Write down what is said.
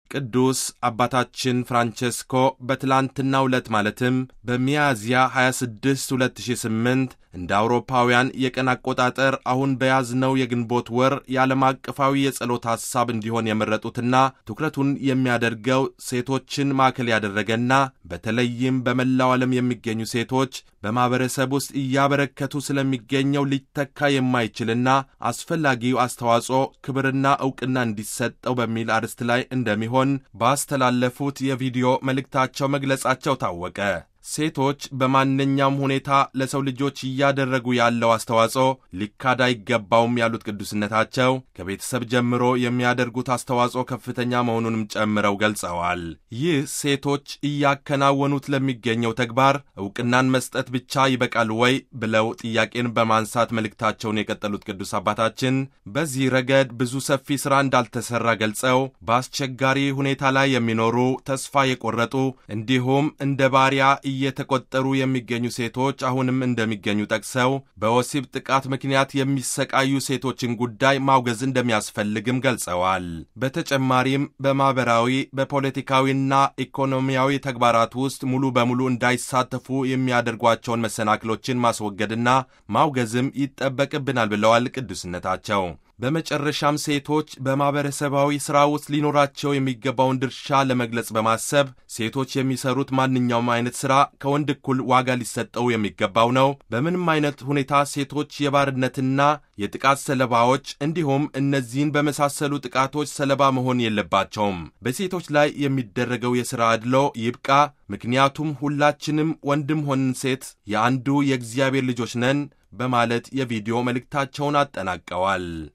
ቅዱስ አባታችን ፍራንቼስኮ በትላንትናው ዕለት ማለትም በሚያዝያ 26 2008 እንደ አውሮፓውያን የቀን አቆጣጠር አሁን በያዝነው የግንቦት ወር የዓለም አቀፋዊ የጸሎት ሐሳብ እንዲሆን የመረጡትና ትኩረቱን የሚያደርገው ሴቶችን ማዕከል ያደረገና በተለይም በመላው ዓለም የሚገኙ ሴቶች በማኅበረሰብ ውስጥ እያበረከቱ ስለሚገኘው ሊተካ የማይችልና አስፈላጊው አስተዋጽኦ ክብርና ዕውቅና እንዲሰጠው በሚል አርዕስት ላይ እንደሚሆን ባስተላለፉት የቪዲዮ መልእክታቸው መግለጻቸው ታወቀ። ሴቶች በማንኛውም ሁኔታ ለሰው ልጆች እያደረጉ ያለው አስተዋጽኦ ሊካድ አይገባውም ያሉት ቅዱስነታቸው ከቤተሰብ ጀምሮ የሚያደርጉት አስተዋጽኦ ከፍተኛ መሆኑንም ጨምረው ገልጸዋል። ይህ ሴቶች እያከናወኑት ለሚገኘው ተግባር ዕውቅናን መስጠት ብቻ ይበቃል ወይ ብለው ጥያቄን በማንሳት መልእክታቸውን የቀጠሉት ቅዱስ አባታችን በዚህ ረገድ ብዙ ሰፊ ሥራ እንዳልተሠራ ገልጸው በአስቸጋሪ ሁኔታ ላይ የሚኖሩ ተስፋ የቆረጡ እንዲሁም እንደ ባሪያ እየተቆጠሩ የሚገኙ ሴቶች አሁንም እንደሚገኙ ጠቅሰው በወሲብ ጥቃት ምክንያት የሚሰቃዩ ሴቶችን ጉዳይ ማውገዝ እንደሚያስፈልግም ገልጸዋል። በተጨማሪም በማኅበራዊ በፖለቲካዊና ኢኮኖሚያዊ ተግባራት ውስጥ ሙሉ በሙሉ እንዳይሳተፉ የሚያደርጓቸውን መሰናክሎችን ማስወገድና ማውገዝም ይጠበቅብናል ብለዋል ቅዱስነታቸው። በመጨረሻም ሴቶች በማኅበረሰባዊ ሥራ ውስጥ ሊኖራቸው የሚገባውን ድርሻ ለመግለጽ በማሰብ ሴቶች የሚሰሩት ማንኛውም አይነት ሥራ ከወንድ እኩል ዋጋ ሊሰጠው የሚገባው ነው። በምንም አይነት ሁኔታ ሴቶች የባርነትና የጥቃት ሰለባዎች እንዲሁም እነዚህን በመሳሰሉ ጥቃቶች ሰለባ መሆን የለባቸውም። በሴቶች ላይ የሚደረገው የሥራ አድሎ ይብቃ። ምክንያቱም ሁላችንም ወንድም ሆንን ሴት የአንዱ የእግዚአብሔር ልጆች ነን በማለት የቪዲዮ መልእክታቸውን አጠናቀዋል።